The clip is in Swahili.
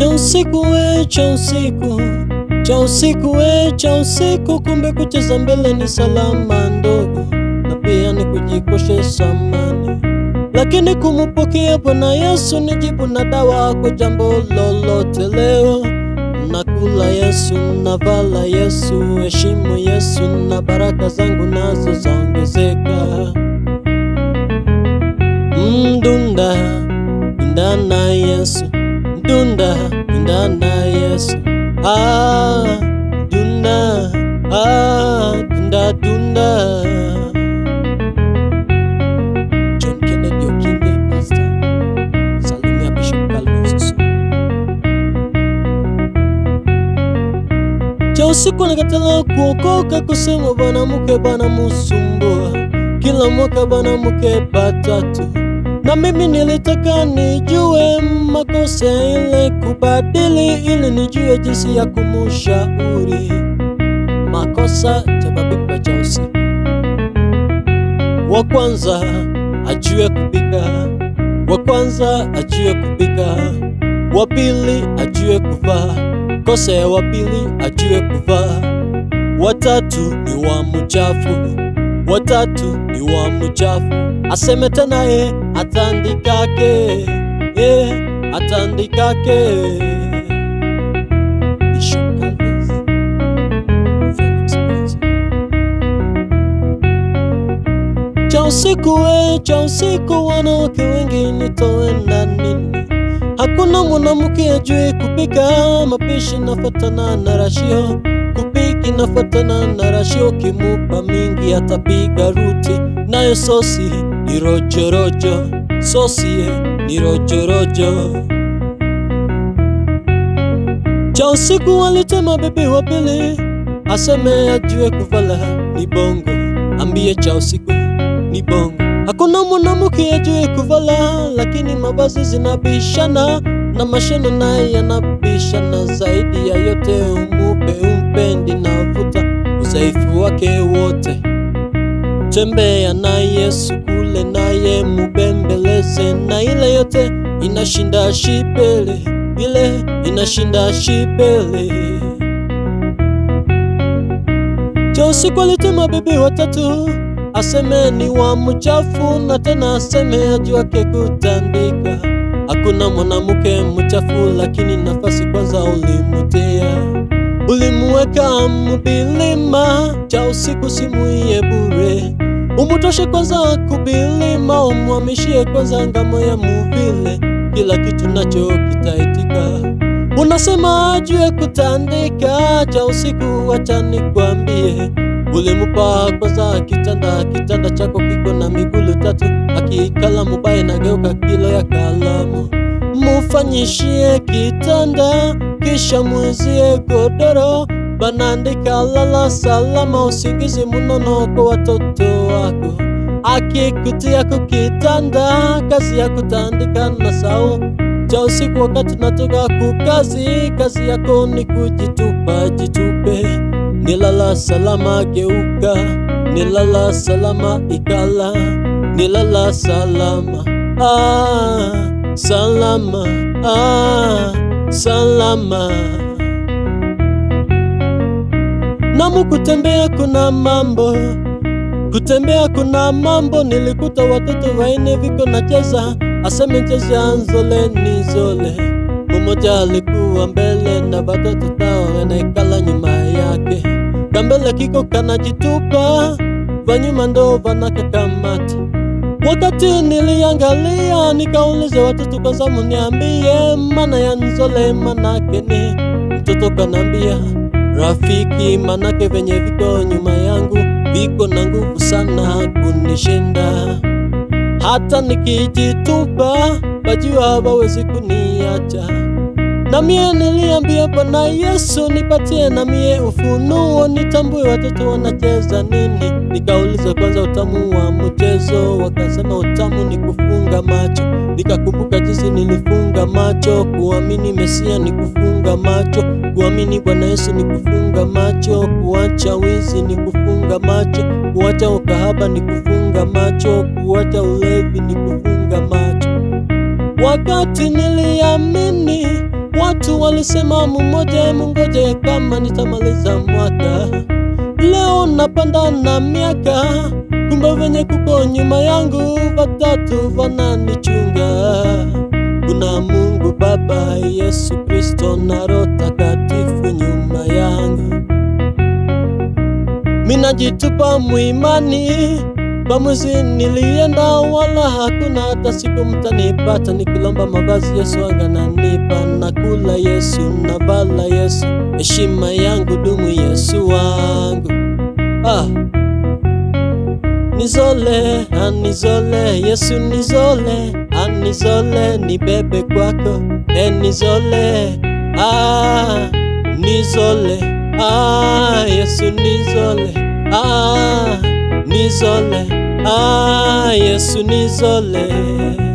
cha usiku we cha usiku cha usiku we cha usiku, kumbe kucheza mbele ni salama ndogo, na pia ni kujikoshe samani, lakini kumupokea Bwana Yesu ni jibu na dawa kwa jambo lolote. Leo nakula Yesu, navala Yesu, heshimu Yesu, na baraka zangu nazo zaongezeka. Mdunda dunda na Yesu, dunda dunda na Yesu, ah dunda ah dunda dunda. John Kennedy Okinge, Pastor. Salimia Bishop Calvin Susu. cha usiku nakatala kuokoka, kusema bwana mke bwana musumbua, kila mwaka bwana mke batatu, na mimi nilitaka nijue makosa ile kubadili, ili nijue jinsi ya kumushauri makosa chababikwa cha usiku. Wa kwanza ajue kupika, wa kwanza ajue kupika, wa pili ajue kuvaa kosa ya wapili ajue kuvaa, watatu ni wa mchafu, watatu ni wa mchafu, aseme tena ye atandikake, ye atandikake. Bishop Calvin Felix Mwanza. Cha usiku we, cha usiku, wanawake wengi nitoenda nini? Hakuna mwanamke ajue kupika, mapishi nafatana na rashio, kupiki nafatana na rashio, kimupa mingi atapiga ruti, nayo sosi ni rojorojo, sosi ni rojorojo. Cha usiku walitema bebi wa pili, aseme ajue kuvala ni bongo, ambie cha usiku ni bongo. Hakuna mwanamke ajue kuvala, lakini mavazi zinabishana na mashano naye yanabishana. Zaidi ya yote, umupe umpendi na vuta udhaifu wake wote. Tembea na Yesu kule, naye mubembeleze, na ile yote inashinda shipele, ile inashinda shipele. Cha usiku alitema bibi watatu aseme ni wa mchafu na tena aseme ajuake kutandika. Hakuna mwanamke mchafu, lakini nafasi kwanza ulimutia, ulimuweka mubilima. Cha usiku simuiye bure, umutoshe kwanza kubilima, umwamishie kwanza ngamo ya muvile, kila kitu nacho kitaitika. Unasema ajue kutandika, cha usiku wacha nikwambie ulimupa kwanza kitanda, kitanda chako kiko na migulu tatu, akikala mubaya nageuka kilo ya kalamu. Mufanyishie kitanda, kisha mwizie godoro, banandika lala salama, usingizi munono kwa watoto wako. Akikutia kukitanda, kazi ya kutandika na sau cha usiku, wakati natoka kukazi, kazi yako ni kujitupa, jitupe nilala salama, geuka, nilala salama, ikala, nilala salama, ah, salama, ah, salama. Namu kutembea kuna mambo, kutembea kuna mambo. Nilikuta watoto waine viko nacheza, aseme cheza nzole ni zole. Mmoja alikuwa mbele na watoto tao wanaikala nyuma yake kambele kiko kanajitupa, vanyuma ndo vanakakamata. Wakati niliangalia, nikauliza watoto kwanza, muniambie maana ya nzole manake ni. Mtoto kanambia rafiki, manake venye viko nyuma yangu viko na nguvu sana kunishinda, hata nikijitupa bajua hawawezi kuniacha na mie niliambia Bwana Yesu, nipatie na mie ufunuo, nitambue watoto wanacheza nini. Nikauliza kwanza utamu wa mchezo, wakasema utamu ni kufunga macho. Nikakumbuka jinsi nilifunga macho, kuamini Mesia ni kufunga macho, kuamini Bwana Yesu ni kufunga macho, kuacha wizi ni kufunga macho, kuacha ukahaba ni kufunga macho, kuacha ulevi ni kufunga macho. Wakati niliamini Watu walisema mmoja mungoje kama nitamaliza mwaka. Leo napanda na miaka, kumbe venye kuko nyuma yangu watatu vananichunga. Kuna Mungu Baba, Yesu Kristo na Roho Takatifu nyuma yangu. Minajitupa muimani Bamuzi nilienda wala hakuna hata siku mtanipata nikilomba mavazi Yesu angananipa nakula Yesu navala Yesu heshima yangu dumu Yesu wangu ah. Nizole anizole Yesu nizole anizole nibebe kwako e nizole ah. Nizole ah. Yesu nizole ah. Nizole ah, Yesu nizole